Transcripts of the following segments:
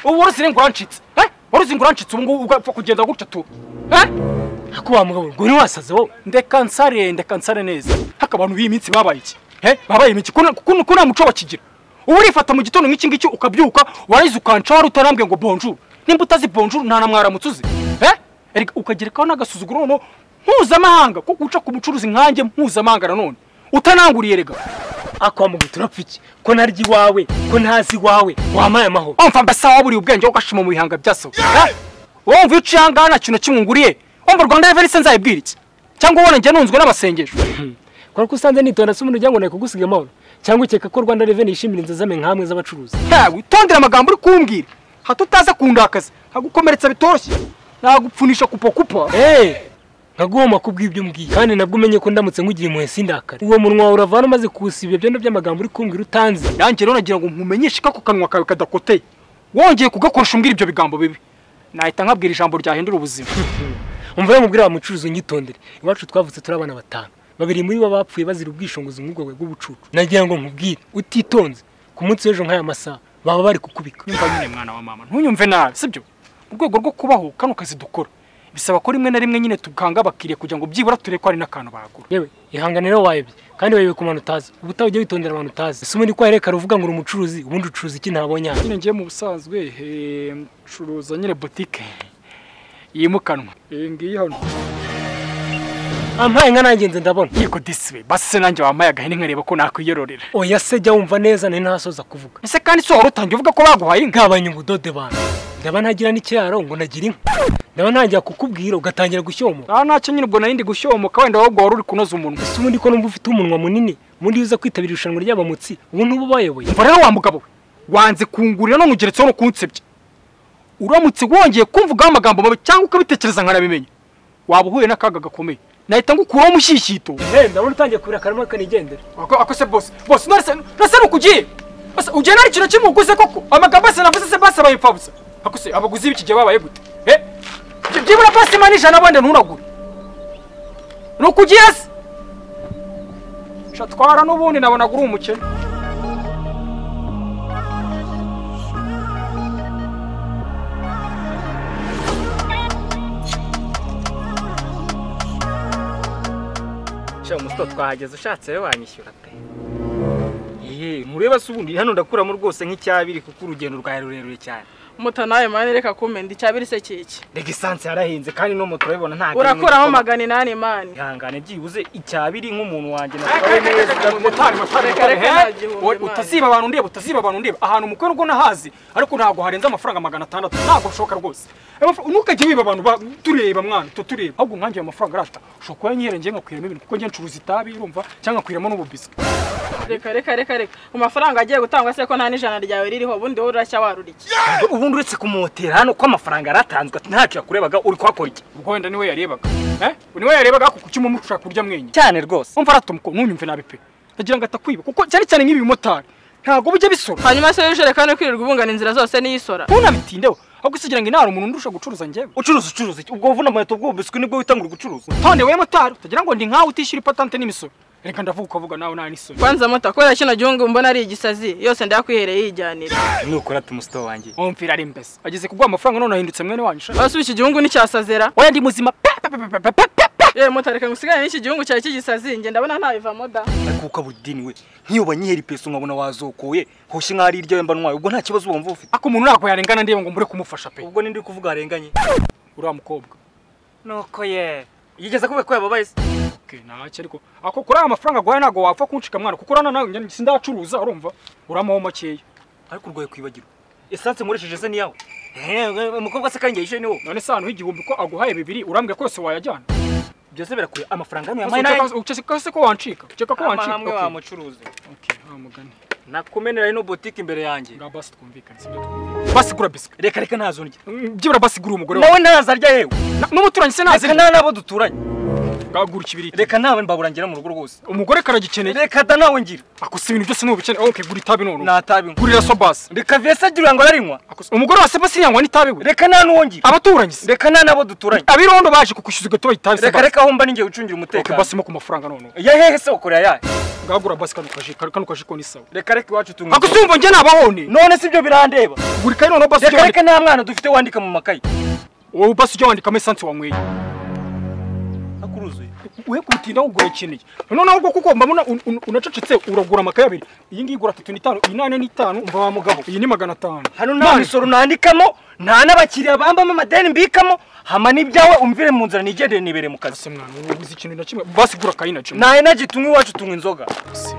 ubu warusize ngo urancitse warusize ngo urancitse ubu ngubu ugapfa kugenda gutya tu ariko wa mugabo ngo ni wasaze wowe ndeka nsare ndeka nsare neza haka abantu b'iyi minsi babaye iki babaye iki kuko nta muco bakigira ubu urifata mu gitondo nk'iki ngiki ukabyuka warangiza ukanca wari utarambwiye ngo bonjour nimba utazi bonjour nta na mwaramutse uzi ukagerekaho n'agasuzuguro noneho mpuzamahanga ko guca ku mucuruzi nkanjye mpuzamahanga nanone utananguriye rega akwamuga turapfiki ko narya iwawe ko ntazi iwawe wampaye amahoro wumva mbese waburiye ubwenge ugashima mu bihanga bya so wumva iyo uciye aha ngaha nta kintu kimwe unguriye wumva rwanda reverense nzayibwira iki cyangwa ubona njye nunzwe n'amasengesho kubera ko usanze nitonda se umuntu ugira ngo nawe kugusiga amahoro cyangwa ukeka ko rwanda reveni yishimira inzazame nk'amwe z'abacuruzi witondere amagambo uri kumbwira hato utaza kundakaza nkagukomeretsa bitoroshye nagupfunisha kupa kupa nkaguhoma kubw'ibyo mbwiye kandi nabwo umenye ko ndamutse nk'ugiye impuhwe sindakare uwo munwa wawe uravana umaze kuwusiba ibyondo by'amagambo uri kumbwira utanzi nanjye rero nagira ngo nkumenyeshe ko ako kanwa kawe kadakoteye wongeye kugakoresha umbwira ibyo bigambo bibi nahita nkabwira ijambo ryahindura ubuzima umva mubwira wa mucuruzi unyitondere iwacu twavutse turi abana batanu babiri muri bo bapfuye bazira ubwishingizi nk'ubwo bwe bw'ubucucu nagira ngo nkubwire utitonze ku munsi w'ejo nk'aya masaha baba bari kukubika nyumva nyine mwana wa mama ntunyumve nabi sibyo mu rwego rwo kubaho kano kazi dukora bisaba ko rimwe na rimwe nyine tuganga bakiriye kugira ngo byibura turebe ko hari n'akantu bagura yewe ihanganiro wayobye kandi wayobe ku bantu utazi ubutaha ujya witondera abantu utazi si ubundi ko wahereka uvuga ngo uri umucuruzi ubundi ucuruza iki ntabonye nyine ngiye mu busanzwe ncuruza nyine botike yimukanwa iyi ngiyi hano ampaye nka nanjye nze ndabona yego disiwe basi nanjye wampaye agahene nkareba ko nakwiyororera oya se jya wumva neza nari ntasoza kuvuga ese kandi si wari utangiye uvuga ko baguhaye inka nkabanye ubudode bantu ndaba ntagira n'ikiraro ngo nagira inka ndaba ntangira kukubwira ugatangira gushyomora aha ntacyo nyine ubwo narindi gushyomora wenda ahubwo wari uri kunoza umunwa ese ubundi ko numva ufite umunwa munini ubundi iyo uza kwitabira irushanwa ry'abamutsi ubu ntuba ubayoboye mva rero wa mugabo we wanze kungurira no nkugeretseho no kunsebya uramutse wongeye kumvugaho amagambo mabi cyangwa ukabitekereza nkanabimenya waba uhuye n'akaga gakomeye nahita ngukuraho umushyishyito ndabona utangiye kubira akarima kanigendera ako se bose bose narasa nukugiye ugiye nari ikintu kimwe uguze koko amagambo yose navuze se basi abaye impfabusa ako se abaguzi b'iki gihe babaye gute byibura basi imana ijana abandi ntunagure nukugiye se shatwara n'ubundi nabonaga uri umukene muto twahageze ushatse rero wanyishyura pe yeee mureba se ubundi hano ndakuramo rwose nk'icyabiri kuko urugendo rwawe rurerure cyane muto nawe mani reka kumenda icyabiri se kiki rega esanse yarahenze kandi no moto urabibona ntabwo urakuraho magana inani mani ihangane byibuze icyabiri nk'umuntu wanjye natwawe neza motari motari motari utaziba abantu ndeba utaziba abantu ndeba ahantu umukwe n'ubwo nahazi ariko ntabwo harenze amafaranga magana atandatu ntabwo bishoboka rwose ntukajye wiba abantu tureba mwana tureba ahubwo nkanjye ayo mafaranga arata ushobora kuba nyirengeye nkakwiramo ibintu kuko njye ncuruza itabi urumva cyangwa nkakwiramo n'ububiswi reka reka reka reka amafaranga agiye gutangwa se ko nta n'ijana ryawe ririho ubundi wowe urashya waruriye ubundi uretse kumotera hano ko amafaranga yaratanzwe ntacyo yakurebaga uri kuhakora iki ubwo wenda niwe yarebaga niwe yarebaga ako kuki umuntu ushaka kurya mwenye cyane rwose umva aratomuko ntunyumve nabi pe ndagira ngo atakwiba kuko cyane cyane nk'ibi bimotari ntabwo bijya bisora hanyuma se w'ijerekani kwirirwa ubungana inzira zose n'iyisora ntunabitindeho ahubwo isigira ngo inara umuntu ndusha gucuruza njyewe ucuruza ucuruza iki ubwo vuna amaheto bw'ubu biswi nibwo witangura gucuruza tonde we motari utagira ngo ndi nkawe utishyura ipatante n'imisoro reka ndavuga ukavuga nawe nta n'isoni kwanza muta kubera kino gihugu mbona ari igisazi yose ndayakwihereye yijyanira nukora tumusito wanjye wumvira ari mbese ageze kuguha amafaranga none ahindutse mwene wanyu shaka basubi iki gihugu nticyasazera oya ndi muzima yewe mutareka ngo usigane n'iki gihugu cyari kigisazi njye ndabona ntayivamo da ariko ukabudini we nk'iyo banyihera ipeso nkabona wazokoye hoshye nk'aho ari iryawe mba ntwaye ubwo nta kibazo wumva ufite ako umuntu ntabwo yarengana ndeba ngo mbure kumufasha pe ubwo nindi kuvuga arenganye uriya mukobwa nuko ye yigeze kubera ko yababaye se ntacyo ariko ako kuri aya mafaranga aguhaye ntabwo wapfa kuncika mwana kuko urana nawe sindacuruza urumva uramaho makeya ariko urwaye kwibagirwa esanse nkoresheje se niyawe umukobwa se kandi yayishe ni wowe none se ahantu h'igihumbi ko aguhaye bibiri urambwira ko yose wayajyana byose birakwiye amafaranga hano yamaye nayo ukeka se ko wancika ukeka ko wancika hamwe wamucuruzi okay ha mugani nakumenera ino boutique imbere yanjye ura basi twumvikane sibyo basi gura biswi reka reka ntazondye byibura basi gura umugore wawe nawe ntazarya yewe n'umuturanyi se ntazirya reka nta nabo duturanye bwagura ikibiriti reka nawe mbabura ngera mu rugo rwose umugore karagikeneye reka da nawe ngira ako si ibintu byose ni ubukene okay gura itabi none natabi nkwa gurira sobas reka vese agira ngo ararinywa umugore wa sebasini yangwa n'itabi we reka nta n'uwo ngira abaturanyi se reka nta n'abo duturanye abirondo baje kukwishyuza ugahita itabi se reka reka aho mba ninjye ucungira okay umutekano basi mo ku mafaranga none ya hehe se wakorera yahe bwagura basi kano kaji kano kaji ko ni sawa reka reka iwacu tunga ako simva njye nabahone none si byo birandeba gura ikayi noneho basi ujye reka reka wandika nta mwana dufite wandika mu makayi wowe basi ujye wandikamo esanse wanyweye akuruzuye we kutinda kugura ikintu none ahubwo kuko mba mbona un- un- unacecetse uragura amakaye abiri iyi ngiyi igura atatu n'itanu iyi nane n'itanu mba wa mugabo iyi ni magana atanu hano nta Mani, misoro nandikamo nta n'abakiriya bambamo amadeni mbikamo hama n'ibyawe umvire mu nzira nigendere nibere mu kazi se mwana wowe uzi ikintu na kimwe basi gura akayi na kimwe naye nagi tunywa iwacu tunywa inzoga Se,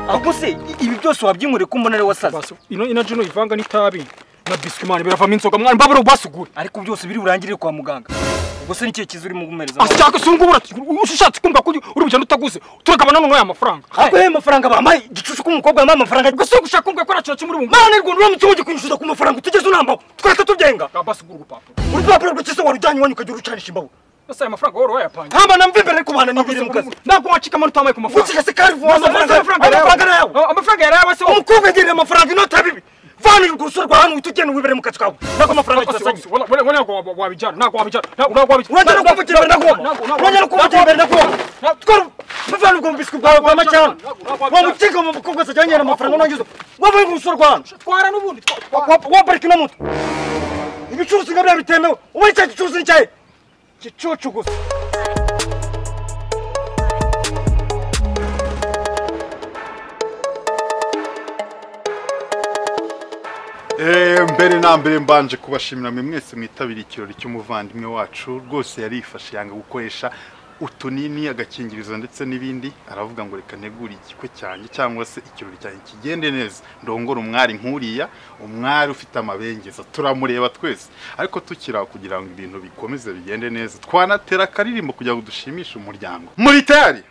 ahubwo se i- ibi byose wabyinywere ko mbona ari wasaze basi ino ina jino ivanga n'itabi na biswi mwana biravamo inzoga mwana mbabura basi ugure ariko byose biri burangirire kwa muganga ubwo se n'ikihe cyiza urimo gumereza asi cyangwa se ubungubu ura- ushatse kumva ko uri bugenda utaguze turagabana noneho aya mafaranga ahubwo ye amafaranga bampaye igicucu k'umukobwa yamaye amafaranga ugasiga gushaka kumva ko nta kimwe uri bungana mana rwanda uramutse wongeye kunyishyuza ku mafaranga utugeze unambaho twahita tubyenga basi ugura urupapuro urupapuro rw'ikiso warujyanye iwanyu ukajya urucanisha imbabu bose aya mafaranga wowe wayapanga hamba namva imbere ariko bahana n'ibiri mu kazi ntabwo wacika amano utamaye ku mafaranga ukiga se kandi vuba amafaranga Amafaranga amafaranga yawe. amafaranga ni ayawe yawe amafaranga yari ayawe se wowe umukobwa yagiriye amafaranga inota bibi vana urwuso rwa hano uhita ugenda wibere mu kazi kawe ntabwo amafaranga Wabijyana, gisasanye ntabwo wabijyana, ntabwo wabijyana, ntabwo wabijyana. urongera no kuvugira imbere nakubona urongera no kuvugira imbere nakubona twari bavana ubwo mu biswi bwawe bwa macana wa mukiga mu mukobwa se ajyanye amafaranga unangiza waba urwuso rwa hano Twara n'ubundi, twa- Wa- waparika ino moto ibicuruzi nga biriya bitemewe uba icyo gicuruzi ni cyahe gicucu gusa Eh, mbere na mbere mbanje kubashimira mwe mwese mwitabira ikirori cy'umuvandimwe wacu rwose yarifashe yanga gukoresha utunini agakingirizo ndetse n'ibindi aravuga ngo reka ntegure igikwe cyanjye cyangwa se ikirori cyanjye kigende neza ndongora umwari nkuriya umwari ufite amabengeza turamureba twese ariko tukiri aho kugira ngo ibintu bikomeze bigende neza twanatera akaririmbo kugira ngo dushimishe umuryango muri tayari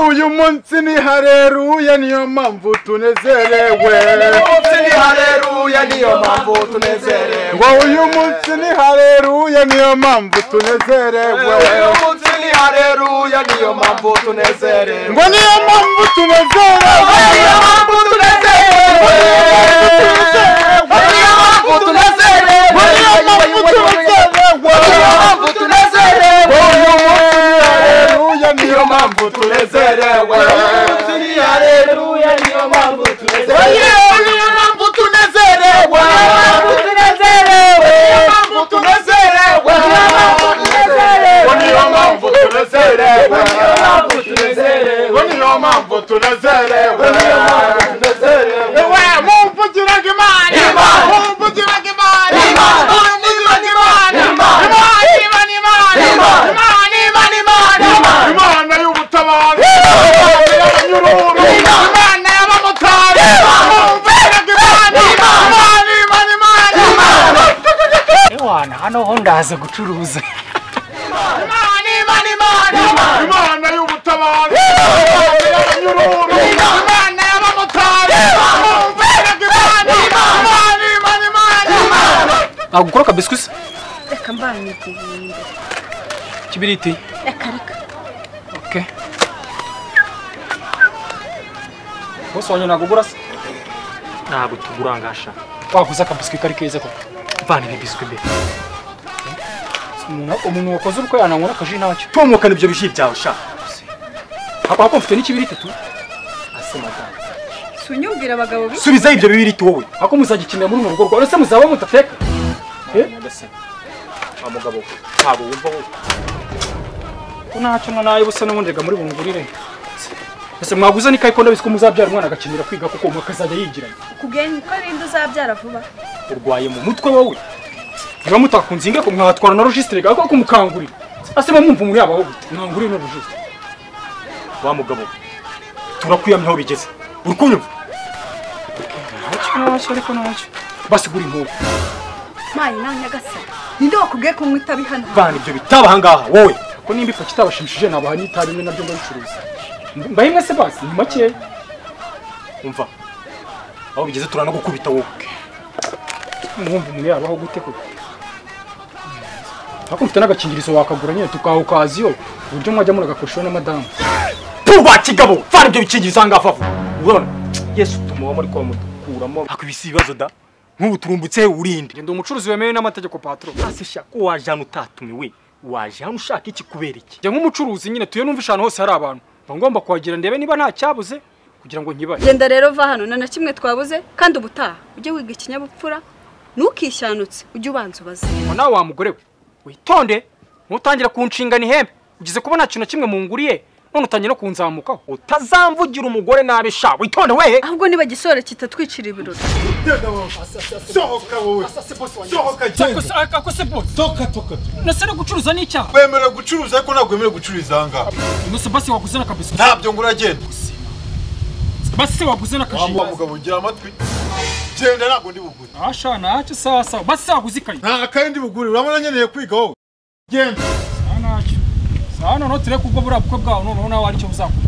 uyu munsi ni hareruya niyo mpamvu tunezerewe ngo uyu munsi ni hareruya niyo mpamvu tunezerewe ngo niyo mpamvu tunezerewe ngo niyo mpamvu tunezerewe ngo uyu munsi ni hareruya niyo mpamvu tunezerewe Oye, niyo mpamvu tunezerewe ngo niyo mpamvu tunezerewe ngo niyo mpamvu tunezerewe ewe mumvugiraga imana mumvugiraga imana mumvugiraga imana imana imana imana imana imana imana imana y'ubutabazi imana y'abanyururu imana y'abamotari mumvugiraga imana imana imana imana imana Ewana, hano ho ndaza gucuruza imana imana imana imana y'ubutabazi imana y'abanyururu imana y'abamotari mumvugiraga imana imana imana imana imana nagukora akabiswi se reka mbanyiteguye kibiriti reka reka okay bose wanyu nagugura se ntabwo tugurangasha waguze akabiswi kari keza koko vana ibi biswi imbere Umuntu- umuntu wakoze urukwe yananywa n'akaji ntacyo tomokana ibyo biji byawe sha hapa hako mfite n'ikibiriti tu si unyumvira abagabo bi subizaho ibyo bibiriti wowe hako muzagikenera muri mu rugo rwawe se muzaba mudateka wa mugabo we ntabwo wumva wowe ko ntacyo na nayo busa n'ubundi reka muri bungurire ese mwaguze n'ikayi ko ndabiswe muzabyara umwana agakenera kwiga kuko umuntu akazajya yigiranye kubwenge ko arinda uzabyara vuba urwaye mu mutwe wowe niba mutakunze inge ko mwatwara na registre gaga ko mukangurira ase bamwumva muri abaho gute mwangurira no registre wa mugabo we turakwiyamye aho bigeze uri kunyumva ntacyo ntacyo ariko ntacyo basigura inkuru mayi nawe nyagasani ninde wakubwiye kunywa itabi hano vana ibyo bitaba ahangaha wowe ko nimba ifa kitabashimishije nabaha n'itabi imwe nabyo ndabicuruza mbahe mwese basi ni makeya umva aho bigeze turanagukubita wowe mwumva umuntu yabaho gute koko ariko ufite n'agakingirizo wakagura nyine tukahukaziyo uburyo mwajya muragakoreshaho na madamu tuba kigabo vana ibyo bikingirizo aha ngaha vuba urabona yesu tumuba muri kwa mudukuramo ariko ibi si ibibazo da nk'ubu turumbutse urinde ndi umucuruzi wemewe n'amategeko patro hasi shaka waje hano utatumiwe waje hano ushaka iki kubera iki njya nk'umucuruzi nyine tuye numva ahantu hose hari abantu mba ngomba kuhagera ndebe niba nta cyabuze kugira ngo nkibaye genda rero va hano nta na kimwe twabuze kandi ubutaha ujye wiga ikinyabupfura ntukishyanutse ujye ubanza ubaze ngo nawe wa mugore we witonde ntutangira kunshingana ihembe ugize kuba nta kintu na kimwe munguriye none utangiye no kunzamukaho utazamvugira umugore nabi sha witonde wehe ahubwo niba gisore kitatwicira ibirori sohoka wowe sohoka genda ako se bose toka toka nase no gucuruza n'icyaha wemerewe gucuruza ariko ntabwo wemerewe gucururiza aha ngaha umunsi basi waguze n'akabiswi ntabyo ngo uragenda basi se waguze wa n'akajimbo mugabo gira amatwi genda ntabwo ndi bugure ashana ntacyo sawa sawa basi se waguze ikayi nta kayi ndi bugure urabona nkeneye kwiga wowe genda nta ntacyo sawa noneho turebe kubwo buriya bukwe bwawe noneho nawe hari icyo buzakubona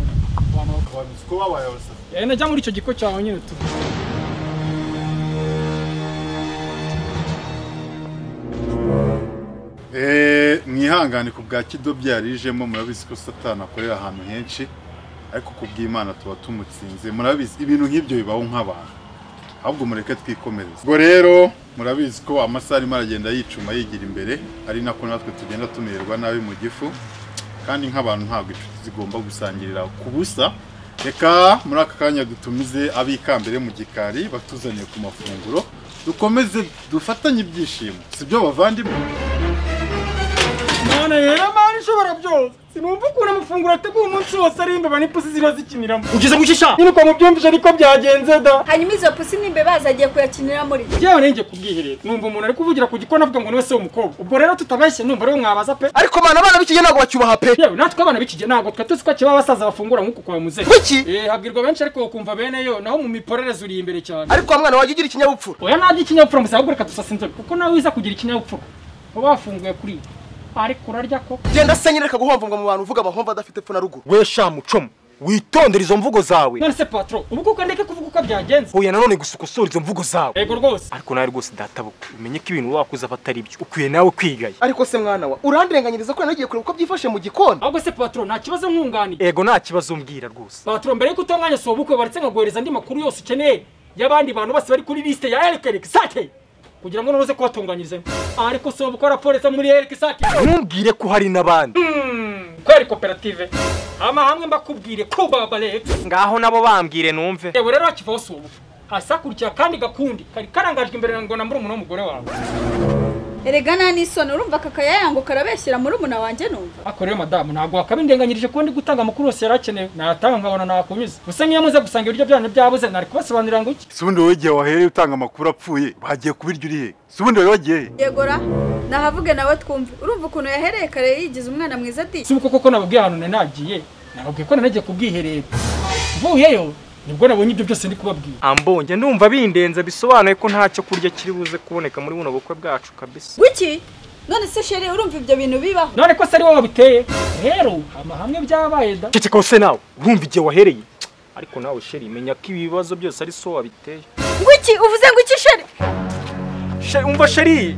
abantu bakabaye wabizi ko babaye abasaba Eh, najya muri icyo giko cyawe nyine tu Eh, mwihangane ku bwa kidobya yarijemo murabizi ko satani akorera ahantu henshi ariko ku bw'imana tuba tumutsinze murabizi ibintu nk'ibyo bibaho nk'abantu ahubwo mureke twikomereze ubwo rero murabizi ko amasaha arimo aragenda yicuma yigira imbere ari nako natwe tugenda tumererwa nabi mu gifu kandi nk'abantu ntabwo inshuti zigomba gusangirira ku busa reka muri aka kanya dutumize abikambere mu gikari batuzaniye ku mafunguro dukomeze dufatanye ibyishimo si byo bavandimwe none rero mani ishobora byose sinumva ukuntu amafunguro ateguye umunsi wose ari imbeba n'ipusi ziba zikiniramo ugeze mu shisha nyine ukuntu byumvise ariko byagenze da hanyuma izo pusi n'imbeba zagiye kuyakinira muri yewe nenge kubwiherera numva umuntu ari kuvugira ku gikona avuga ngo niwe se w'umukobwa ubwo rero tutabashye numva rero mwabaza pe ariko abana abana b'ikigihe ntabwo bacyubaha pe yewe natwe abana b'ikige ntabwo twe tuzi ko kiba abasaza bafungura nk'uku kwa muzehe Kuki? eh habwirwa benshi ariko ukumva bene yo naho mu miporereze uri imbere cyane ariko wa mwana waje ugira ikinyabupfura oya ntabyo ikinyabupfura muzehe ahubwo reka dusasa inzobe kuko nawe wiza kugira ikinyabupfura uba wafunguye kuri ibi ariko urarya ko genda se nyine reka guhomvomva mu bantu uvuga amahomvu adafite epfo na ruguru we sha mucomo witondere izo mvugo zawe none se patro ubu kuko ndeke kuvuga uko byagenze huye nanone gusa ukosore izo mvugo zawe yego rwose ariko nawe rwose databuka umenye ko ibintu wakuze aba atari byo ukwiye nawe kwigaye ariko se mwana wa urandirenganyiriza ko nagiye kureba uko byifashe mu gikoni ahubwo se patro nta kibazo nkunganiye ego nta kibazo mbwira rwose patro mbere yuko utunganya si ubukwe baretse nkaguhereza andi makuru yose ukeneye y'abandi bantu bose bari kuri lisite ya Eric Eric Sake kugira ngo nonoze kubatunganyirizemo ariko si ubukwe raporeza muri Eric Sake ntumbwire ko hari n'abandi kweri koperative amahame mbakubwire ko baba leta ngaho nabo bambwire numve yewe rero hakivaho si ubukwe hasakurikira kandi gakundi kari karangajwe imbere ngo nambure umuntu w'umugore wawe erega nta n'isoni urumva aka kayayango karabeshyira muri umuna wanjye numva ariko rero madamu ntabwo wakabindenganyirije kuba ndi gutanga amakuru yose yari akenewe nayatanga nkabona nakunyuze gusa nk'iyo muze gusanga ibiryo byanyu byabuze nari kubasobanurira ngo iki si ubundi wowe igihe wahereye utanga amakuru apfuye bagiye kubirya uri hehe si ubundi wari wagiye hehe yegora nahavuge nawe twumve urumva ukuntu yahereye kare yigize umwana mwiza ati si uko koko nababwiye ahantu nari nagiye nababwiye ko nari nagiye ku bwiherero mvuyeyo nibwo nabonye ibyo byose ndi kubabwira ambonye ndumva bindenze bisobanuye ko ntacyo kurya kiri buze kuboneka muri buno bukwe bwacu kabisa wiki none se sheri urumva ibyo bintu bibaho none ko se ari wowe wabiteye rero amahame byabaye da ceceka wose nawe urumva igihe wahereye ariko nawe sheri menya ko ibibazo byose ari so wabiteye wiki uvuze ngo iki sheri Sheri, umva sheri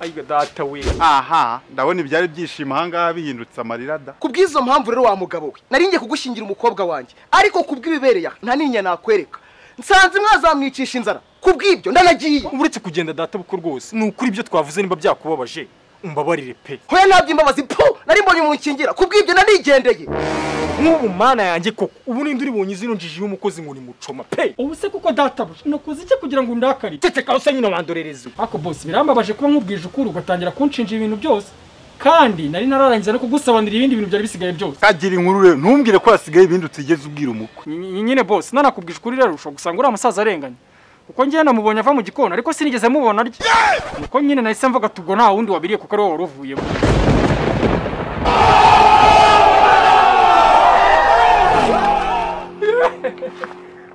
ayiga data we aha ndabona ibyari byishimo aha ngaha bihindutse amarira da ku bw'izo mpamvu rero wa mugabo we nari ngiye kugushingira umukobwa wanjye ariko ku bw'ibibereye aha nta n'inya nakwereka nsanze mwazamwicisha inzara ku bw'ibyo ndanagiye uretse kugenda data buko rwose ni ukuri ibyo twavuze niba byakubabaje umbabarire pe hoya ntabyo imbabazi po nari mbonye umuntu ukingira ku bw'ibyo ndanigendeye nk'ubu mana yanjye koko ubu ninde uri bonyine izino njiji y'umukozi ngo ni mucoma pe ubu se kuko databuja nakoze iki kugira ngo undakarire ceceka wose nyine wandorereze ariko bose birambabaje kuba nkubwije ukuri ugatangira kunshinja ibintu byose kandi nari nararangiza no kugusobanurira ibindi bintu byari bisigaye byose kagira inkuru rero ntumbwire ko hasigaye ibindi utigeze ubwira umukwe Ny- nyine bose nanakubwije ukuri rero ushobora gusanga uriya musaza arenganye kuko njyewe namubonye ava mu gikoni ariko sinigeze mubona arya nuko nyine nahise mvuga tubwo nta wundi wabiriye kuko ari wowe wari uvuyemo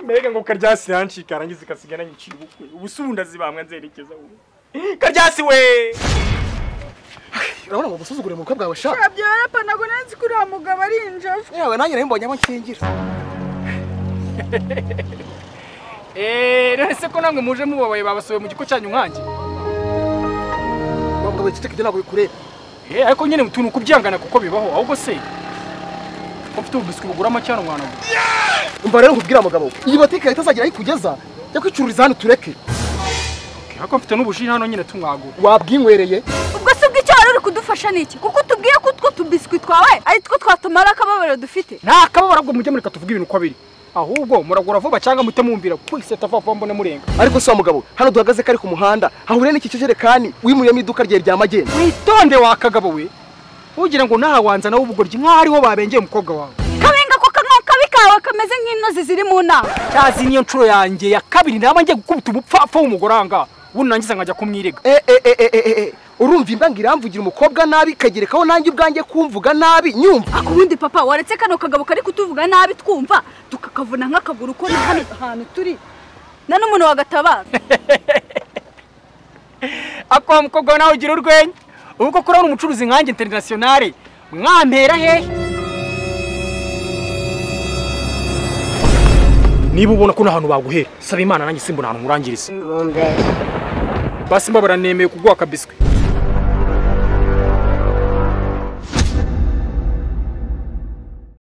mbega ngo karyasi yancika arangiza ikasigana nyiciye ubukwe ubu si ubundi azibamwe nzerekeza ubu karyasi we urabona ngo gusuzugura umukwe bwawe shaka byora pa ntabwo nanzi ko uriya mugabo ari injiji yewe nanjye nari mbonye aho nkingira eee none se ko namwe muje mubabaye babasohoye mu giko cyanyu nkanjye mukobwa we ceceka ibyo ntabwo bikureba Eh, ariko nyine utuntu kubyangana kuko bibaho ahubwo se ufite ububiswi bugura make hano mwana we umva rero nkubwira mugabo we, iyi botike leta izagira aho ikugeza jya kwicururiza hano tureke ariko mfite n'ubuji hano nyine tumwagura wabwinywereye ubwo si ubw'icyo wari uri kudufasha niki kuko utubwiye ko utwo tubiswi twawe ari two twatumara akababaro dufite nta kababaro ahubwo mujye mureka tuvuge ibintu uko biri ahubwo muragura vuba cyangwa muhite mwumvira kwise atavavuba mbone murenga ariko si wa mugabo we, hano duhagaze kari ku muhanda hahuriye n'iki kijerekani wimuriyemo iduka rye rya magendu witonde wa kagabo we ugira ngo nahawanza nawe ubugoryi nk'aho ariho babengeye umukobwa wawe kabenga ko kanwa kabi kawe kameze nk'intozi ziri mu nama cyazi niyo nshuro yanjye ya kabiri naba ngiye gukubita umupfapfa w'umugore aha ngaha ubundi nangiza nkajya kumwirega Eh, eh, eh, eh, eh, eh, eh. urumva imbango iramvugira umukobwa nabi ikagerekaho nanjye ubwanjye kumvuga nabi nyumva akubundi papa waretse kano kagabo kari kutuvuga nabi twumva tukakavuna nk'akaguru ko na hano hantu turi na n'umuntu wagatabara ako wa mukobwa we nawe ugira urwenya ubu koko urabona umucuruzi nkanjye interinasiyonari mwampera hehe niba ubona ko nta hantu baguhera saba imana nanjye simbona ahantu nkurangiriza basi mbabara nemeye kuguha akabiswi